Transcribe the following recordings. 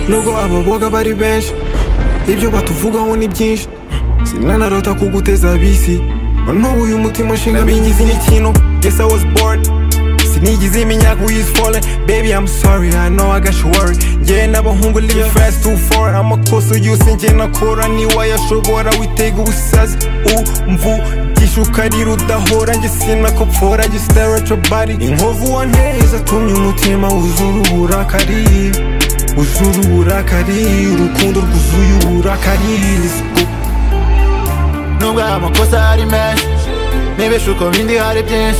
nubwo ababoga bari benshi ibyo batuvugaho ni byinshi sinanarota kuguteza bisi noneho uyu mutima ushinga bingize n'ikintu yes i was born sinigize imyaka we is fallen baby i'm sorry i know i got you worried ngewe n'abahungu live fast too far amakosa yose ngewe nakora niwayashobora witega ubusazi umvugisha ukarira udahora nge sinakopfora nge stare at your body inkovu wa neza tumye umutima wuzura uburakari wuzura uburakari urukundo rwuzuye uburakari let's go nubwo amakosa ari menshi nibesha uko bindi hari byinshi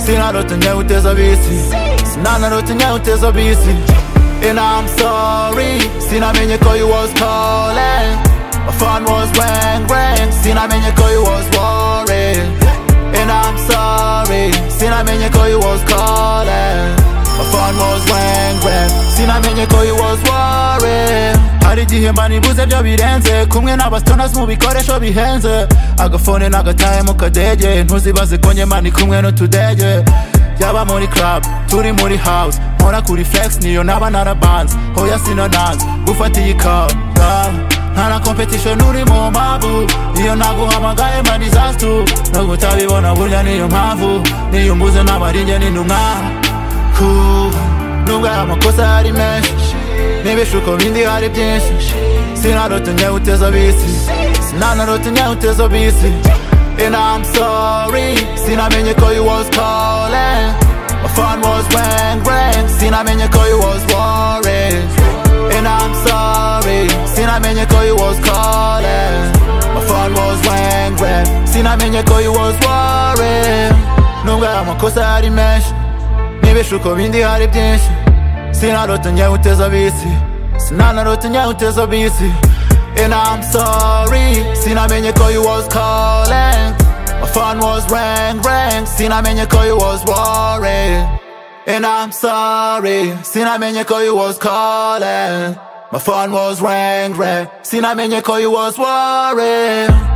sinarota uteza bisi sinanarota uteza bisi and I'm sorry sinamenye ko you was calling my phone was rang rang sinamenye ko you was worried and I'm sorry sinamenye ko you was calling my phone was rang rang sinamenye ko you was worried hari igihe mba nibuze byo birenze kumwe n'abastoners mu bikoresho bihenze agafone n'agataye mu kadege ntuzibaze ko nyema ni kumwe n'utudege yaba muri club turi muri house nkora kuri flex niyo naba narabanze hoya sino nanze gufata iyi kawa yeah. nta na competition uri mu mpavu iyo naguhamagaye ma disaster no kutabibona burya niyo mpamvu niyo mbuze n'abaringe n'intumwa Cool. nubwo aya makosa ari menshi n'ibishuko bindi hari byinshi sinarota uteza bisi sinanarota uteza bisi And I'm sorry, sinamenye ko you was calling My phone was rang rang, sinamenye ko you was worried And I'm sorry, sinamenye ko you was calling My phone was rang rang, sinamenye ko you was worried Nubwo aya makosa ari menshi, n'ibishuko bindi hari byinshi Sinarota uteza bisi, sinanarota uteza bisi And I'm sorry Sinamenye ko you was calling My phone was rang rang Sinamenye ko you was worried And I'm sorry Sinamenye ko you was calling My phone was rang rang Sinamenye ko you was worried